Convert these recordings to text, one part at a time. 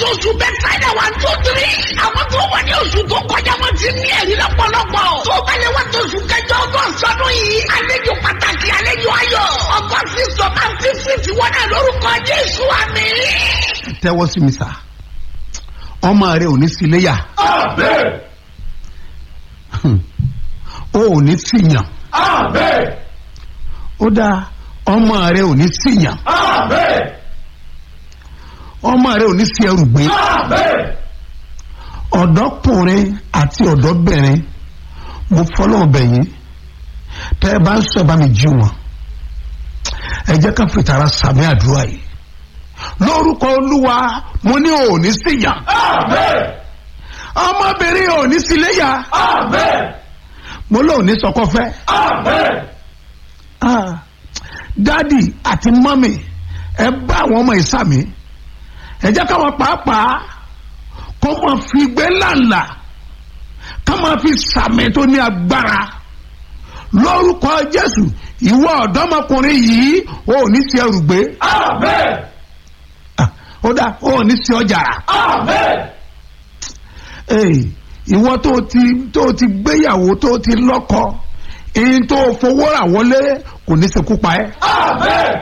ti oṣù bẹ́tàìdà wà tó tiri. àwọn tó wà ní oṣù tó kọjá wọn ti ní ẹ̀rí lọ́pọ̀lọpọ̀. tó bá lè wá tó oṣù kẹjọ ọgbọ̀n sọdún yìí. àlejò pàtàkì àlejò ayọ̀. ọgbọ̀n sísọ máa ń fi fífi wọn náà lórúkọ jésù àmì. tẹ́wọ́ sí mi sà ọmọ rẹ ò ní sí iléyà Amen. ó ò ní síyàn Amen. ó dáa ọmọ rẹ ò ní síyàn Amen. ọmọ rẹ ò ní sí ẹrù gbé Amen. ọ̀dọ́kùnrin àti ọ̀dọ́bìnrin mo fọlọ́ bẹ̀yìn tẹ́ ẹ bá ń sọ ẹ bá mi jí wọn ẹ jẹ́ ká fìtara sàmì àdúrà yìí lórúkọ olúwa mo ní ò ní síyàn Amen. ọmọbìnrin ò ní síléyà Amen. mo lóò ní sọkọfẹ́ Amen. ah dádì àti mọ́mì ẹ bá àwọn ọmọ ìsàmì ẹ jẹ́ káwọn pàápàá kó máa fi gbé lànà ká máa fi sàmì tó ní agbára lórúkọ jésù ìwọ ọ̀dọ́mọkùnrin yìí ò ní sí ẹrù gbé Amen. Ah, ó dá ò ní sí ọjà rà Amen. Ee, ìwọ tó ti tó ti gbéyàwó tó ti lọ́kọ èyí tó fowó rà wọlé kò ní ṣekú pa ẹ́ Amen.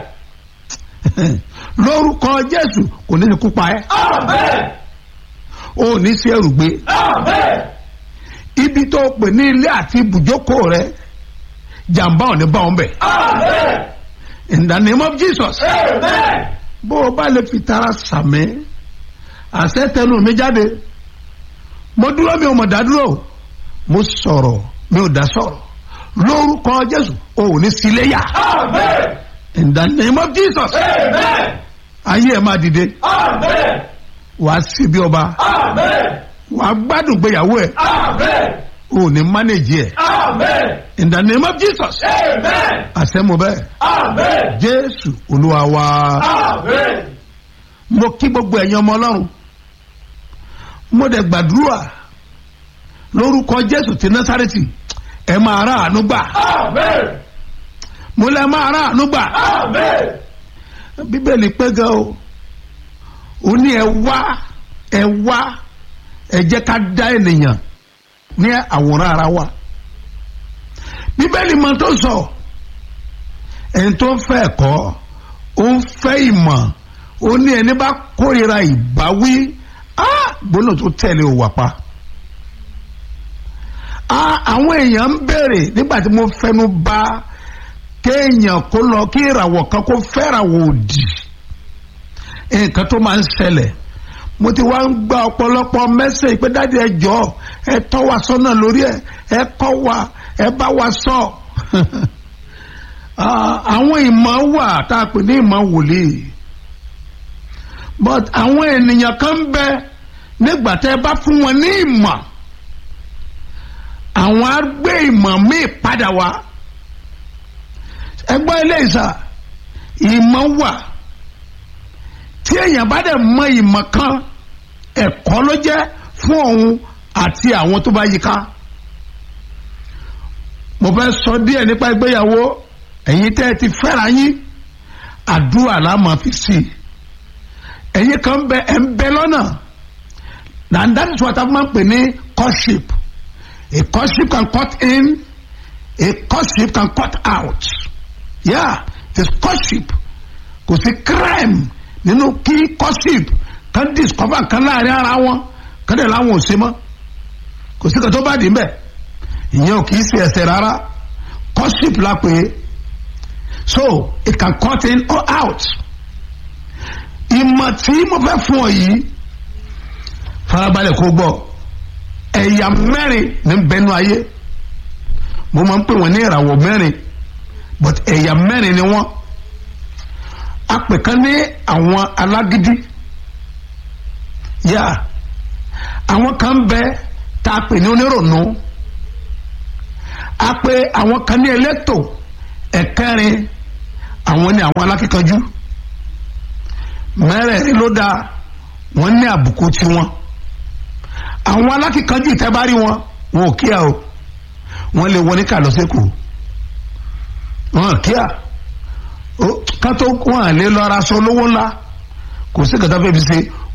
lórúkọ jésù kò ní ṣekú pa ẹ́ Amen. ò ní sí ẹrù gbé Amen. ibi tó pè ní ilé àti ibùjókòó rẹ jàǹbá ò ní bá wọn bẹ̀ Amen. in the name of jesus Amen. bó o bá lè fi tara sàmì àṣẹ tẹnu mi jáde mo dúró mi ò mọ̀ dá dúró mo sọ̀rọ̀ mi ò dá sọ̀rọ̀ lórúkọ jésù ò ní síléyà Amen. in the name of jesus Amen. ayé ẹ máa dìde Amen. wàá sí bí ọba Amen. wàá gbádùn gbéyàwó ẹ Amen. ò ní mánéjì ẹ Amen. in the name of jesus Amen. àṣẹ mo bẹ́ẹ̀ Amen. jésù olúwa wa Amen. mo kí gbogbo ẹ̀yin ọmọ ọlọ́run mo dẹ̀ gbàdúrà lórúkọ jésù ti násàrẹ́tì ẹ máa rà àánú gbà Amen. mo lẹ máa rà àánú gbà Amen. bíbélì pé gan o ó ní ẹ wá ẹ wá ẹ jẹ́ ká dá ènìyàn ní àwòrán ara wa bíbélì mọ tó sọ ẹni tó ń fẹ́ ẹ̀kọ́ ó ń fẹ́ ìmọ̀ ó ní ẹni bá kórìíra ìbáwí á gbóná tó tẹ̀lé ò wà pa á àwọn èèyàn ń béèrè nígbà tí mo fẹnu bà kéèyàn kó lọ kí ìràwọ̀ kan kó fẹ́ràwọ̀ òdì nǹkan tó máa ń ṣẹlẹ̀ mo ti wá ń gba ọ̀pọ̀lọpọ̀ mẹ́sẹ̀ pé dáàdi ẹ jọ ẹ tọ́ wa sọ́nà lórí ẹ ẹ kọ́ wa ẹ bá wa sọ Ah, àwọn ìmọ̀ wà tá a pè ní ìmọ̀ wòlíì but àwọn ènìyàn kan ń bẹ nígbà tẹ́ ẹ bá fún wọn ní ìmọ̀ àwọn á gbé ìmọ̀ míì padà wá ẹgbọ́n ilé ìsà ìmọ̀ wà tí èèyàn bá dẹ̀ mọ ìmọ̀ kan ẹ̀kọ́ ló jẹ́ fún òun àti àwọn tó bá yíká mo fẹ́ sọ díẹ̀ nípa ìgbéyàwó ẹ̀yin tẹ́ ẹ ti fẹ́ra yín àdúrà la máa fi sí i ẹ̀yin kan bẹ ẹ̀ ń bẹ lọ́nà and that is what a máa ń pè ní courtship a courtship can cut in a courtship can cut out yeah it is courtship kò sí crime nínú kí courtship kan discover kan láàrin ara wọn kan dẹ̀ láwọn ò ṣe mọ́ kò sí kan tó bá dì í mbẹ̀ ìyẹn ò kì í ṣe ẹsẹ̀ rárá courtship la pè é so it can cut in or out ìmọ̀ tí mo fẹ́ fún ọ yìí farabalẹ̀ kó gbọ́ ẹ̀yà mẹ́rin ní bẹnu ayé mo máa ń pè wọ́n ní ìràwọ̀ mẹ́rin but ẹ̀yà mẹ́rin ni wọ́n a pè kan ní àwọn alágídí yá àwọn kan bẹ tá a pè ní onírònú a pè àwọn kan ní elétò ẹ̀kẹrin àwọn ní àwọn alákíkanjú mẹ́rẹ̀ẹ̀rin ló dáa wọ́n ní àbùkù tiwọn àwọn alákíkanjú ìtẹ́bárí wọn wọn ò kíá o wọ́n lè wọ ní kàlọ́sẹ́kù wọn ò kíá kátó wọn à lè lọ ara sọ lówó ńlá kò sí kàtà fẹ́ fi ṣe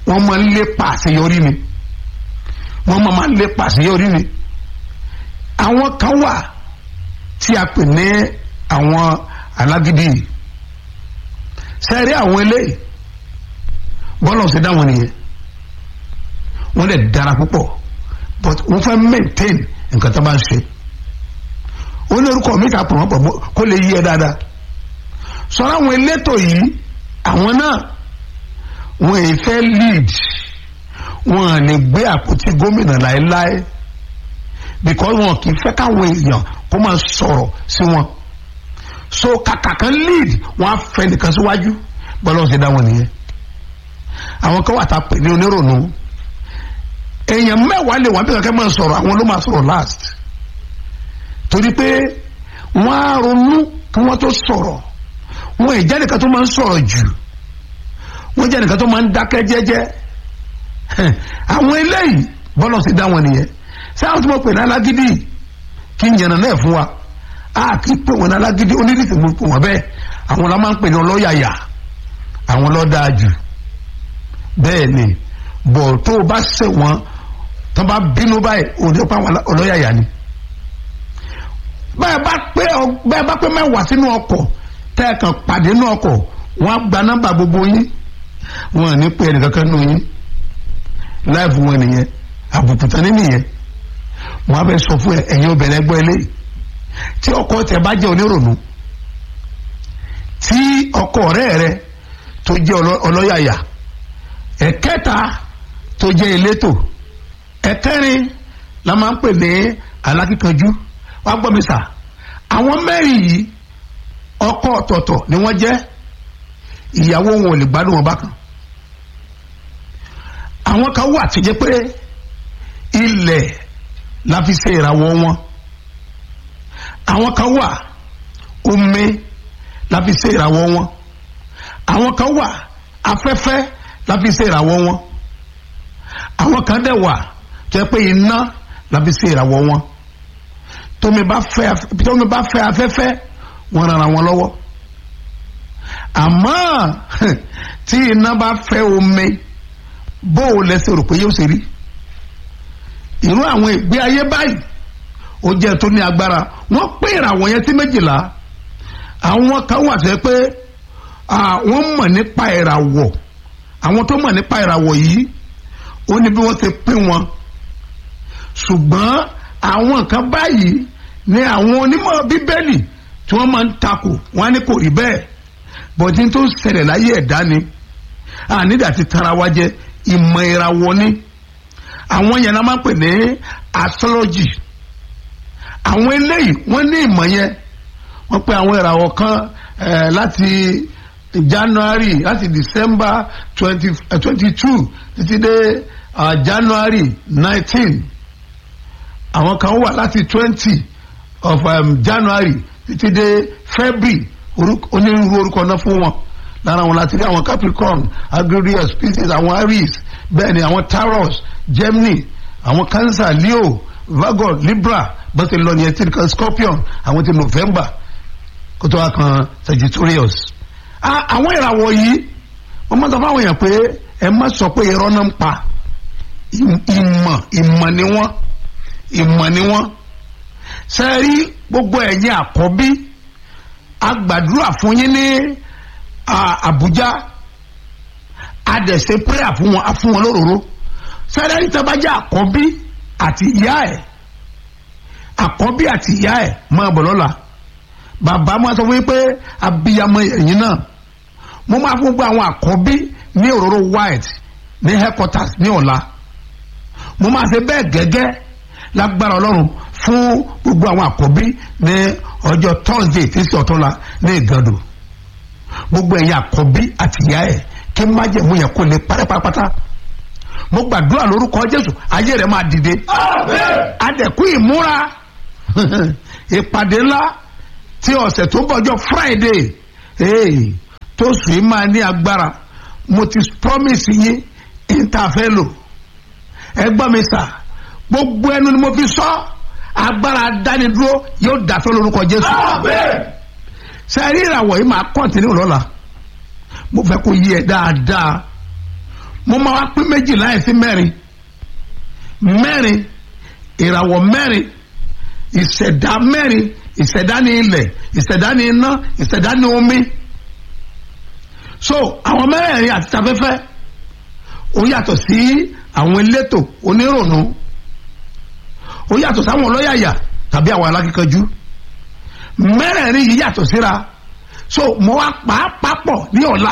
wọ́n máa ń lépa àṣeyọrí ni wọ́n máa máa ń lépa àṣeyọrí ni àwọn kan wà tí a pè ní àwọn alágídí yìí sẹ́rí àwọn eléyìí bọ́lá ọ̀sẹ̀ dá wọn nìyẹn wọ́n lè dára púpọ̀ but wọ́n fẹ́ maintain nǹkan tó bá ń ṣe ó ní orúkọ mi kà pọ̀ wọ́n pọ̀ kó lè yí ẹ dáadáa sọ̀rọ̀ àwọn elétò yìí àwọn náà wọ́n èyí fẹ́ lead wọ́n à ní gbé àpótí gómìnà láéláé because wọn kì í fẹ́ káwọn èèyàn kó máa sọ̀rọ̀ sí wọn so kàkà kan lead wọ́n á fẹ́ nìkan síwájú bọ́lá ọ̀sẹ̀ dá wọn nìyẹn àwọn kan wà tá a pè ní onírònú èèyàn mẹ́wàá lè wà bí kankan máa sọ̀rọ̀ àwọn ló máa sọ̀rọ̀ last torí pé wọ́n á ronú kí wọ́n tó sọ̀rọ̀ wọ́n ìjẹ́ nìkan tó máa ń sọ̀rọ̀ jù wọ́n jẹ́ nìkan tó máa ń dákẹ́ jẹ́jẹ́ àwọn eléyìí bọ́lá ti dá wọn nìyẹn sáwọn tí wọ́n pè ní alágídí kí n yànnà náà fún wa a kì í pè wọn ní alágídí onídìí mo pè wọn bẹ́ẹ̀ àwọn la máa ń pè ní ọlọ́yàyà àwọn ló dáa jù bẹ́ẹ̀ ni bọ̀ tó o bá ṣe wọn tó bá bínú báyìí o ní pa àwọn ọlọ́yàyà ni bẹ́ẹ̀ bá pé bẹ́ẹ̀ bá pé mẹ́wàá sínú ọkọ̀ tẹ́ ẹ kàn pàdé nínú ọkọ̀ wọ́n á gba nọ́mbà gbogbo yín wọ́n à ní pé ẹnìkankan nù yín láìfù wọn nìyẹn àbùkù tán nìyẹn wọ́n á bẹ sọ fún ẹ ẹ̀yin obìnrin ẹgbẹ́ eléyìí tí ọkọ tẹ bá jẹ́ onírònú tí ọkọ ọ̀rẹ́ rẹ tó jẹ́ ọlọ́yàyà ẹ̀kẹta tó jẹ́ elétò ẹ̀kẹrin la máa ń pè ní alákíkanjú wá gbọ́ mi sà àwọn mẹ́rin yìí ọkọ ọ̀tọ̀ọ̀tọ̀ ni wọ́n jẹ́ ìyàwó wọn ò lè gbádùn wọn bákan àwọn kan wà tó jẹ́ pé ilẹ̀ la fi ṣe ìràwọ̀ wọn àwọn kan wà omi la fi ṣe ìràwọ̀ wọn àwọn kan wà afẹ́fẹ́ la fi ṣe ìràwọ̀ wọn àwọn kan dẹ̀ wà tó jẹ́ pé iná la fi ṣe ìràwọ̀ wọn tómi bá fẹ́ tómi bá fẹ́ afẹ́fẹ́ wọn rara wọn lọ́wọ́ àmọ́ tí iná bá fẹ́ omi bó o lẹ́sẹ̀ rò pé yóò ṣe rí irú àwọn ìgbé ayé báyìí ó jẹ́ tó ní agbára wọ́n pé ìràwọ̀ yẹn sí méjìlá àwọn kan wà sẹ́ pé wọ́n mọ̀ nípa ìràwọ̀ àwọn tó mọ̀ nípa ìràwọ̀ yìí ó ní bí wọ́n ṣe pín wọn ṣùgbọ́n àwọn kan báyìí ni àwọn onímọ̀ bíbélì tí wọ́n máa ń takò wọ́n á ní kò rí bẹ́ẹ̀ bọ̀dí tó ń ṣẹlẹ̀ láyé ẹ̀dá ni ànídà ti tara wa jẹ ìmọ̀ ìràwọ̀ ni àwọn yẹn náà máa ń pè ní astrology àwọn eléyìí wọ́n ní ìmọ̀ yẹn wọ́n pe àwọn ìràwọ̀ kan láti January láti December twenty twenty two títí dé January nineteen àwọn kan wà láti twenty of um, January títí dé February onírúurú orúkọ náà fún wọn lára wọn láti rí àwọn Capricorn Aquarius Pisces àwọn Aries bẹ́ẹ̀ ni àwọn Taurus Gemini àwọn Cancer Leo Virgo Libra bọ́sẹ̀ lọ ní ẹtí kan Scorpion àwọn ti November kó tó wá kan Sagittarius. àwọn ìràwọ̀ yìí wọ́n máa sọ fún àwọn èèyàn pé ẹ má sọ pé irọ́ náà ń pa ìmọ̀ ìmọ̀ ni wọ́n ìmọ̀ ni wọ́n sẹ́rí gbogbo ẹ̀yin àkọ́bí agbàdúrà fún yín ní Àbújá adẹ̀sẹ̀ prayer fún wọn fún wọn lóróró sẹ́rí ẹ̀yin tẹ́bá jẹ́ àkọ́bí àti ìyá ẹ̀ àkọ́bí àti ìyá ẹ̀ máa bọ̀ lọ́la bàbá máa sọ fún yín pé abiyamọ ẹ̀yin náà mo máa fún gbogbo àwọn àkọ́bí ní òróró white ní headquarters ní ọ̀la mo máa ṣe bẹ́ẹ̀ gẹ́gẹ́ lágbára ọlọ́run fún gbogbo àwọn àkọ́bí ní ọjọ́ thursday tí sí ọ̀túnla ní ìgàdò gbogbo ẹ̀yin àkọ́bí àti ìyá ẹ̀ kí n má jẹ́ mú yẹn kó lè parẹ́ pátápátá mo gbàdúrà lórúkọ jésù ayé rẹ̀ máa dìde adẹ̀kú ìmúra ìpàdé ńlá tí ọ̀sẹ̀ tó bọ̀jọ́ friday tó sùn yìí máa ní agbára mo ti promise yín interfelo ẹ gbọ́ mi sà gbogbo ẹnu ni mo fi sọ agbára dánidúró yóò dàtọ́ lórúkọ jésù sẹ́ẹ̀rí ìràwọ̀ yìí máa kọ́ntínú lọ́la mo fẹ́ kó yí ẹ dáadáa mo máa wá pín méjì láì sí mẹ́rin mẹ́rin ìràwọ̀ mẹ́rin ìṣẹ̀dá mẹ́rin ìṣẹ̀dá ní ilẹ̀ ìṣẹ̀dá ní iná ìṣẹ̀dá ní omi so àwọn mẹ́rẹ̀ẹ̀rin àti tafẹ́fẹ́ ó yàtọ̀ sí àwọn elétò onírònú ó yàtọ̀ sáwọn ọlọ́yàyà tàbí àwọn alákíkanjú mẹ́rẹ̀ẹ̀rin yìí yàtọ̀ síra so mo wá pàápàá pọ̀ ní ọ̀la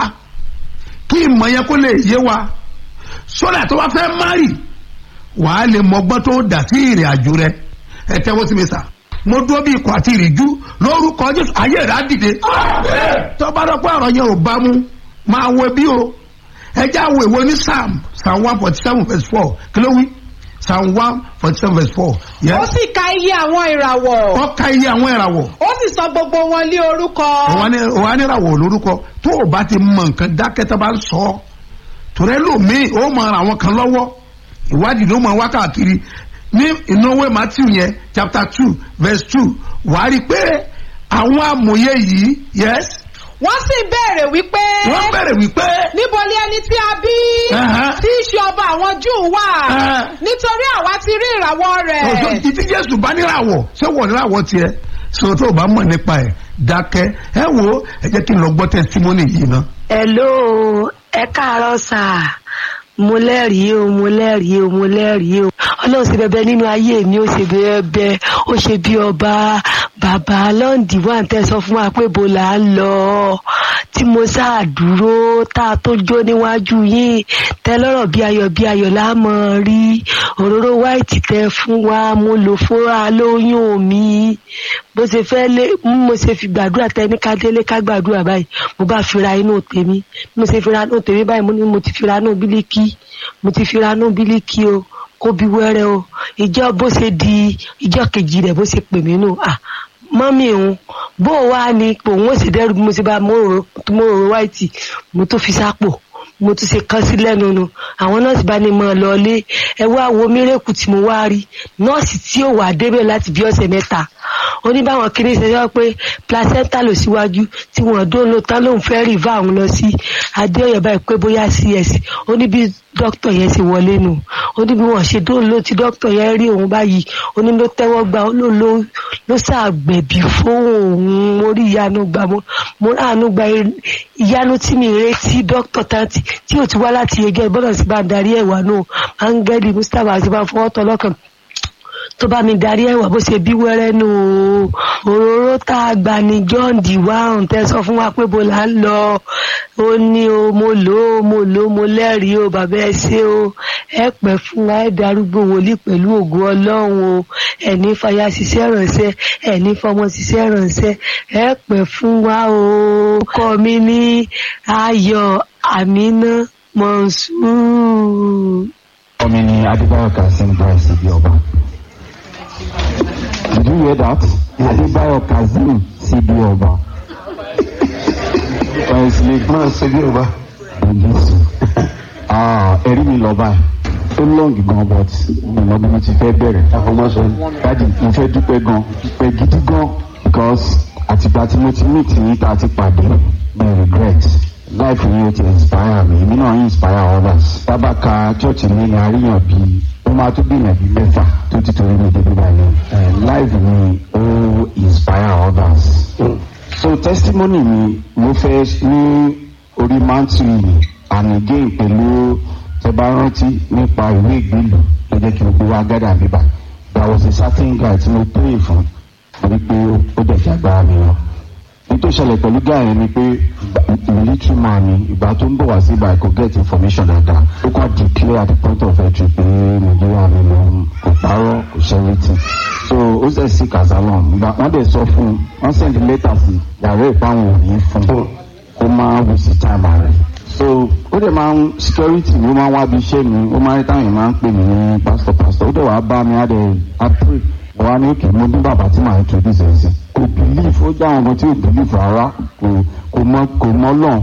kí ìmọ̀ yẹn kó lè yé wa sódà tó wá fẹ́ márì wàá lè mọgbọ́n tó dà sí ìrìn àjò rẹ ẹ tẹ́wọ́ sí mi sà mo dúró bí ikọ̀ àti ìrìjú lórúkọ jésù ayé rẹ̀ á dìde tó bá dọ́ pé ọ̀rọ̀ yẹn ò bá mu máa wo bí o ẹ jẹ́ àwọn èwo ní psalm psalm one forty seven verse four kí ló wí psalm one forty seven verse four ó yes sì ka iye àwọn ìràwọ̀ wọ́n ka iye àwọn ìràwọ̀ ó sì sọ gbogbo wọn lé orúkọ òun á níràwọ̀ lórúkọ tó o bá ti mọ nǹkan dákẹ́ tó bá ń sọ ọ́ tòrẹ́ lòmíì ó mọ ara àwọn kan lọ́wọ́ ìwádìí ló mọ wá káàkiri ní ìnáwó matthew yẹn chapter two verse two wàá rí i pé àwọn amòye yìí yes wọ́n sì béèrè wípé wọ́n bẹ̀rẹ̀ wípé níbo ni ẹni tí a bí Ẹ̀hẹ́. tí í ṣe ọba àwọn júù wà Ẹ̀hẹ́. nítorí àwa ti rí ìràwọ̀ rẹ̀ ọjọ́ ìdí jésù bá níràwọ̀ ṣé wọ̀ níràwọ̀ tiẹ̀ sọ tó o bá mọ̀ nípa ẹ̀ dákẹ́ ẹ wo ẹ jẹ́ kí n lọ gbọ́ testimony yìí ná. hello ẹ káàárọ̀ sà mo lẹ́rìí o mo lẹ́rìí o mo lẹ́rìí o ọlọ́run ṣe bẹbẹ nínú ayé mi ó ṣe bẹbẹ ó ṣe bí ọba bàbá lọ́ǹdì wà ń tẹ́ sọ fún wa pé bó là ń lọ tí mo sáà dúró tá a tó jó níwájú yín tẹ lọ́rọ̀ bí ayọ̀ bí ayọ̀ lámọ̀ rí òróró wáìtì tẹ fún wa mo lò fúnra lóyún mi bó ṣe fẹ́ lé mo ṣe fi gbàdúrà tẹ ní ká délé ká gbàdúrà báyìí mo bá fira inú tèmi mo ṣe fira inú tèmi báyìí mo ní mo ti fira inú bílíkì mo ti fira inú bílíkì o kó bí wẹ́rẹ́ o ìjọ bó ṣe di ìjọ kejì rẹ̀ bó ṣe pè mí nù à mọ́mí òun bó o wá ní òun ó sì dẹ́rù bí mo ṣe bá mo rò mo rò wáìtì mo tó fi sápò mo tún ṣe kán sí lẹ́nu nu àwọn nọ́ọ̀sì bá ní mọ́ ọ lọ́ọ́lé ẹ wá wo mírèkù tí mo wá rí nọ́ọ̀sì tí ò wà débẹ̀ láti bí ọ̀sẹ̀ mẹ́ta ó ní báwọn kiri ṣe sọ pé placenta ló síwájú tí wọ́n dó ló tán lóun fẹ́ rí va òun lọ sí adéọyọ báyìí pé bóyá cs ó ní bí dókítà yẹn ṣe wọlé nù ó ní bí wọ́n ṣe dó ló tí dókítà yẹn rí òun báyìí ó ní ló tẹ́wọ́ gbà ó ló ló ló ṣàgbẹ̀bí fún òun mo rí ìyanu gbà mo mo ráàánú gba ìyanu tí mi retí dókítà tanti tí ò ti wá láti ẹgẹ gbọ́dọ̀ sí bá darí ẹ̀wà náà áńgẹ́lì mustapha àti bá fọwọ́ tọ́ lọ́kàn tó bá mi darí ẹwà bó ṣe bí wẹ́rẹ́ nù o òróró tá a gbà ní john d wahun tẹ sọ fún wa pé bó là ń lọ ó ní o mo lò ó mo lò ó mo lẹ́rìí o bàbá ẹ ṣé o ẹ pẹ́ fún wa ẹ darúgbó wòlíì pẹ̀lú ògo ọlọ́run o ẹ̀ní fàyà ṣiṣẹ́ ránṣẹ́ ẹ̀ní fọmọ ṣiṣẹ́ ránṣẹ́ ẹ pẹ́ fún wa o kọ́ mi ní ayọ̀ àmínà mọ̀nsúrù. ọmọ ni adébáyọ̀ kazeem báyìí síbi ọba. did you hear that? adébáyọ̀ kazeem síbi ọba. ọ̀sìn náà síbi ọba. jésù ẹ̀rí mi lọ báyìí ó lọ́ọ̀gì gan but mi ò mọ bí mo ti fẹ́ bẹ̀rẹ̀. àfọmọ́sọ dáàdi mo fẹ́ dúpẹ́ gan dúpẹ́ gidi gan because àtìgbà tí mo ti meet yín tá a ti pàdé mi ò regret life yìí ó ti inspire mi èmi náà inspire others. tábàkà church mi ni àríyàn bíi ó máa tún gbìyànjú bíi mẹ́fà tó ti torí mi débi báyìí. life mi ó inspire others. so testimony mi mo fẹ́ ní orí mantle yìí and again pẹ̀lú tẹ bá rántí nípa ìwé ìgbélú ló jẹ́ kí n gbé wá gádà bíbá there was a certain guy tí mo pray fún torí pé ó dẹ̀ jàgbára mi lọ ní tó ṣẹlẹ̀ pẹ̀lú guy yẹn ni pé military man ni ìgbà tó ń bọ̀ wá sí ibà kò get information dáadáa ó kàn declare at the point of entry pé nàìjíríà mi ló ń kò parọ́ kò ṣẹ́rìtì so ó ṣe sí kazalon ìgbà wọ́n dẹ̀ sọ fún un wọ́n send letter sí yàrá ìpáwọn òní fún un kó máa wù sí time rẹ̀ so ó dẹ̀ máa ń security ló máa ń wá bí iṣẹ́ mi ó máa ń táwọn èèyàn máa ń pè mí ní pastor pastor ó dẹ̀ wá bá mi á dẹ̀ á pray mo wá ní òkè mo ní bàbá tí màá introduce ẹ̀ sí kò believe ó jẹ́ àwọn ọmọ tí ò believe rárá kò kò mọ kò mọ lọ́n